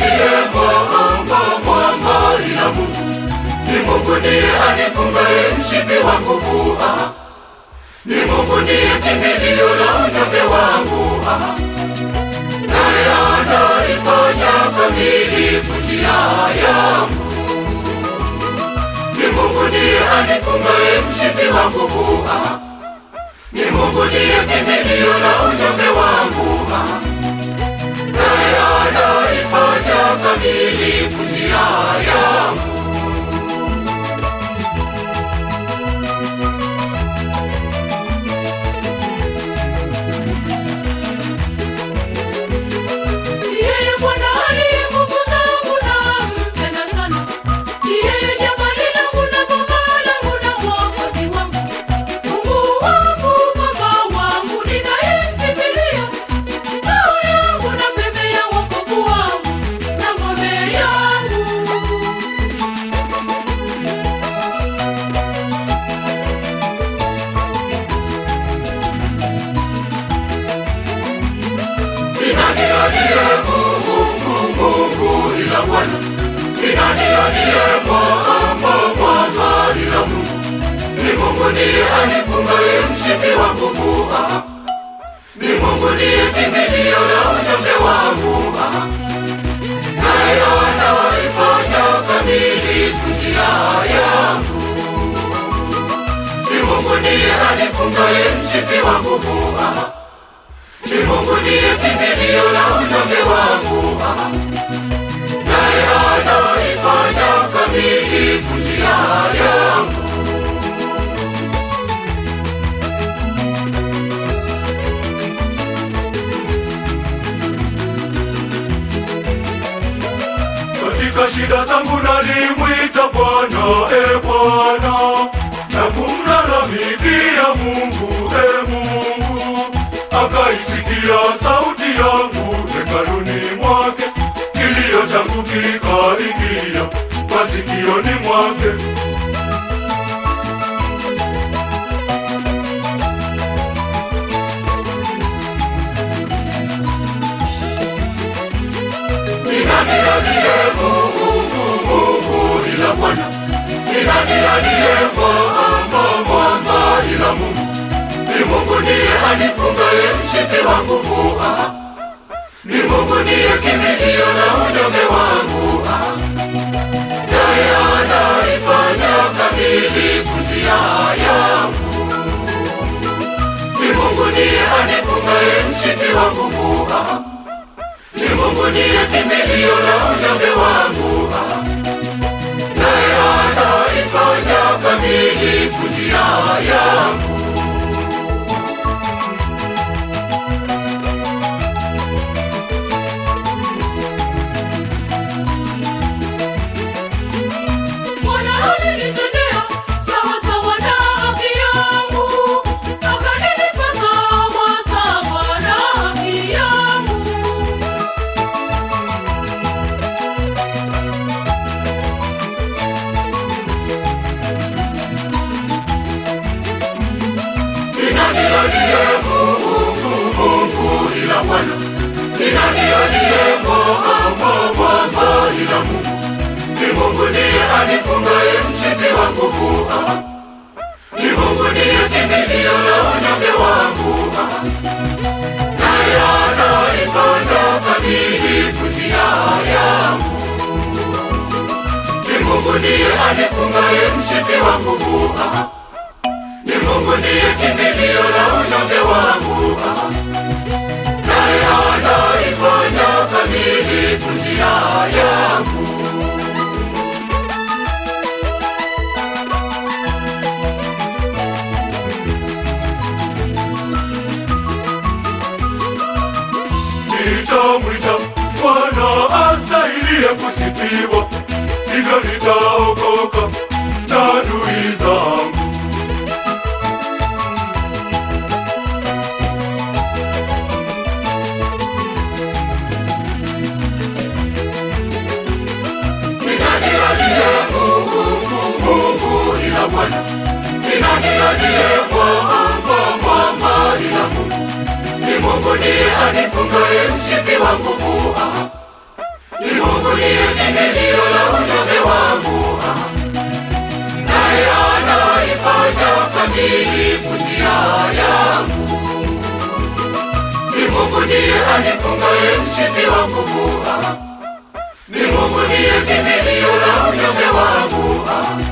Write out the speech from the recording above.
aliye mwamba, mwamba ila Mungu. Ni Mungu ndiye anifungaye mshipi wa nguvu. Ah. Ni Mungu ndiye kimbilio la unyonge wangu. Ah. Naye anaifanya kamilifu njia yangu. Ni Mungu ndiye anifungaye mshipi wa nguvu. Ah. Ni Mungu ndiye kimbilio la unyonge wangu. Ah. Naye anaifanya kamilifu njia yangu. Yeye Bwana aliye nguvu zangu nampenda sana. Yeye jabali langu na boma langu na mwokozi wangu. Mungu wangu, Baba wangu, ninayemkimbilia. Ngao yangu na pembe ya wokovu wangu na ngome yangu. Ni nani aliye Mungu, Mungu ila Bwana? Ni nani aliye mwamba, mwamba ila Mungu? Ni Mungu ndiye anifungaye mshipi wa nguvu. Ah. Ni Mungu ndiye kimbilio la unyonge wangu. Ah. Naye anaifanya kamilifu njia yangu. Ni Mungu ndiye anifungaye mshipi wa nguvu. Ah. Ni Mungu ndiye kimbilio la unyonge wangu. Ah. Naye anaifanya kamilifu njia yangu. Katika shida zangu nalimwita Bwana, e Bwana, na kumlalamikia Mungu, e Mungu, akaisikia sauti yangu hekaluni mwake, kilio changu kikaingia masikioni mwake. Ni nani aliye Mungu, Mungu ila Bwana? Ni nani aliye mwamba, mwamba ila Mungu? Ni Mungu ndiye anifungaye mshipi wa nguvu. Ah. Ni Mungu ndiye kimbilio la unyonge wangu. Ah. Naye anaifanya kamilifu njia yangu. Ni Mungu ndiye anifungaye mshipi wa nguvu. Ah. Ni Mungu ndiye kimbilio la unyonge wangu. Ah. Naye anaifanya kamilifu njia yangu. Bwana alinitendea sawa sawa na haki yangu, akanilipa sawa sawa na haki yangu. Ni nani aliye Mungu, Mungu ila Bwana? Ni nani aliye mwamba, mwamba ila Mungu? Ni Mungu ndiye anifungaye mshipi wa nguvu. Ah. Ni Mungu ndiye kimbilio la unyonge wangu. Ah. Naye anaifanya kamilifu njia yangu. Ni Mungu ndiye anifungaye mshipi wa nguvu. Ah. Ni Mungu ndiye kimbilio la unyonge wangu. Ah. Naye anaifanya kamilifu njia yangu. Nitamwita Bwana astahiliye kusifiwa, hivyo nitaokoka na adui zangu. Ni nani aliye Mungu, Mungu ila Bwana? Ni nani aliye mwamba, mwamba ila Mungu? Ni Mungu ndiye anifungaye mshipi wa nguvu. Ah. Ni Mungu Mungu ndiye kimbilio la unyonge wangu, ah. naye anaifanya kamilifu njia yangu. Ni Mungu ndiye anifungaye mshipi wa nguvu, ah. ni Mungu ndiye kimbilio la unyonge wangu, ah.